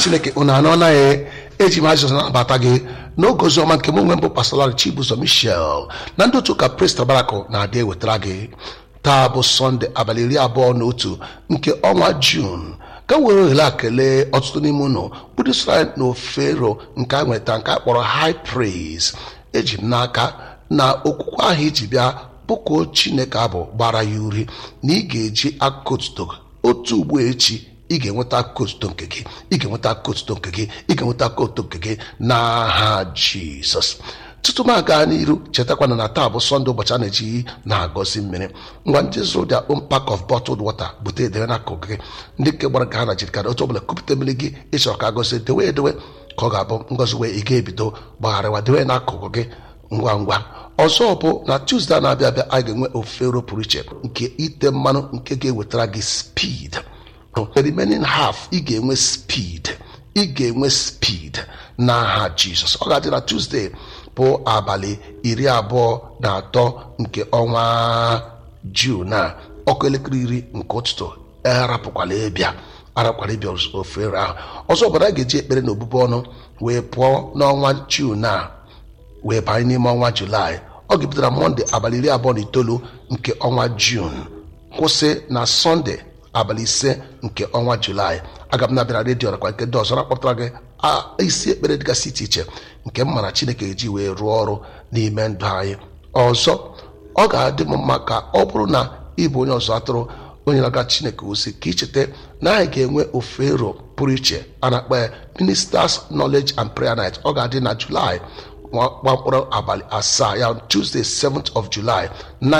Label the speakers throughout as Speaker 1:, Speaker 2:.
Speaker 1: chineke unu anọ na ya eji m azịza nabata gị n'oge ozi ọma nke m onwe mbụ pastor chibuzo michel na ndị otu ụka prist barakụ na-adị ewetara gị taa bụ sọnde abalị iri abụọ na otu nke ọnwa jun ka m were ohere a kelee ọtụtụ n'ime unu bụrụ israel na ofero nke a nweta nke a kpọrọ high praise eji m n'aka na okwukwe ahụ iji bịa bụkuo chineke abụ gbara ya uri na ị ga-eji akụkụ otuto otu ugbo echi ị ga-enweta akụkụ otuto nke gị ị ga-enweta akụkụ otuto nke gị ị ga-enweta akụkụ otuto nke gị n'aha jizọs tutu m aga n'iru chetakwana na taa bụ sọnde ụbọchị a na-eji na-agọzi mmiri ngwa ndị zụrụ their own pack of bottled water bute edewe n'akụkụ gị ndị nke gbara ka ha na jirikara otu ọbụla kupụta mmiri gị ịchọrọ ka agọzi dewe edewe ka ọ ga-abụ ngọzi wee ị ga-ebido gbagharịwa dewe n'akụkụ gị ngwa ngwa ọzọ bụ na tuzdee na-abịa abịa a ga-enwe ofero pụrụ iche nke ite mmanụ nke ga-ewetara gị speed the remaining half ị ga-enwe speed ị ga-enwe speed n'aha jizọs ọ ga-adị na tuzdee bụ abalị iri abụọ na atọ nke ọnwa jun a ọkụ elekere iri nke ụtụtụ arapụkwala ịbịa arakwara ịbịa ofere ahụ ọzọ bụ na a ga-eji ekpere na obubu ọnụ wee pụọ n'ọnwa jun a wee banye n'ime ọnwa julaị ọ ga-ebutara mọnde abalị iri abụọ na itoolu nke ọnwa jun kwụsị na sọnde abalị ise nke ọnwa julaị aga m na-abịa na redio nakwa nke ndị ọzọ na-akpọpụtara gị isi ekpere dịgasị iche iche nke m mara chineke eji wee rụọ ọrụ n'ime ndụ anyị ọzọ ọ ga-adị m mma ka ọ bụrụ na ịbụ onye ọzọ atụrụ onye na-aga chineke ozi ka icheta na anyị ga-enwe ofero pụrụ iche a na-akpọ ya ministers knowledge and prayer night ọ ga-adị na julaị gbakpọrọ abalị asaa ya tuesday 7th of july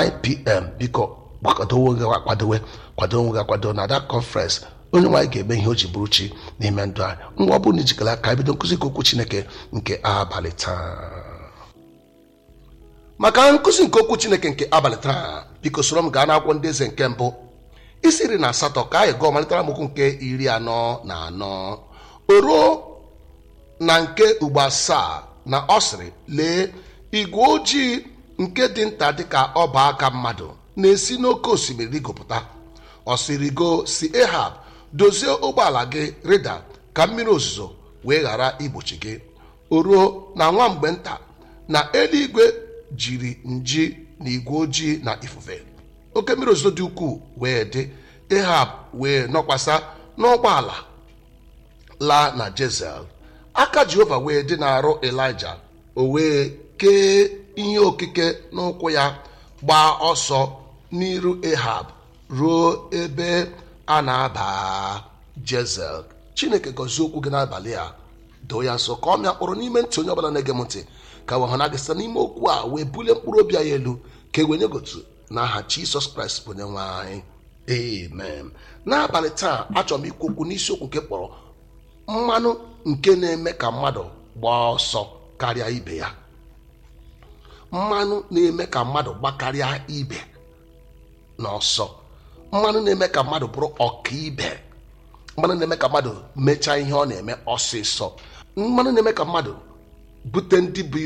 Speaker 1: 9pm biko kwadowe gị akwadowe kwado onwe gị akwado na that conference onye nwaanyị ga-eme ihe o ji bụrụ chi n'ime ndụ anyị ngwa ọ bụrụ na ijikere aka bido nkụzi nke okwu chineke nke abalị taa maka nkụzi nke okwu chineke nke abalị taa biko soro m gaa n'akwụkwọ ndị eze nke mbụ isi iri na asatọ ka anyị gụọ malitara m okwu nke iri anọ na anọ o ruo na nke ugbo asaa na ọ sịrị lee igwe ojii nke dị nta dịka ọba aka mmadụ na-esi n'oké osimiri rigopụta ọ sịrịgo si ehab dozie ụgbọala gị rịda ka mmiri ozuzo wee ghara igbochi gị o ruo na nwa mgbe nta na eluigwe jiri nji na igwe ojii na ifufe oke mmiri ozuzo dị ukwuu wee dị ehab wee nọkwasa n'ụgbọala laa na jezel aka jehova wee dị n'arụ elija o wee kee ihe okike n'ụkwụ ya gbaa ọsọ n'iru ehab ruo ebe a na-aba jezel chineke gọzie okwu gị n'abalị a doo ya nso ka ọ mịa mkpụrụ n'ime ntị onye ọbụla na-ege m ntị ka wee hụ na gị site n'ime okwu a wee bulie mkpụrụ obi anyị elu ka e wee nye gotu n'aha jisọs kraịst bụ onye nwe anyị amen n'abalị taa achọrọ m ikwu okwu n'isiokwu nke kpọrọ mmanụ nke na-eme ka mmadụ gbaa ọsọ karịa ibe ya mmanụ na-eme ka mmadụ gbakarịa ibe n'ọsọ mmanụ na-eme ka mmadụ bụrụ ọkaibe mmanụ na-eme ka mmadụ mechaa ihe ọ na-eme ọsịsọ mmanụ na-eme ka mmadụ bute ndị bụ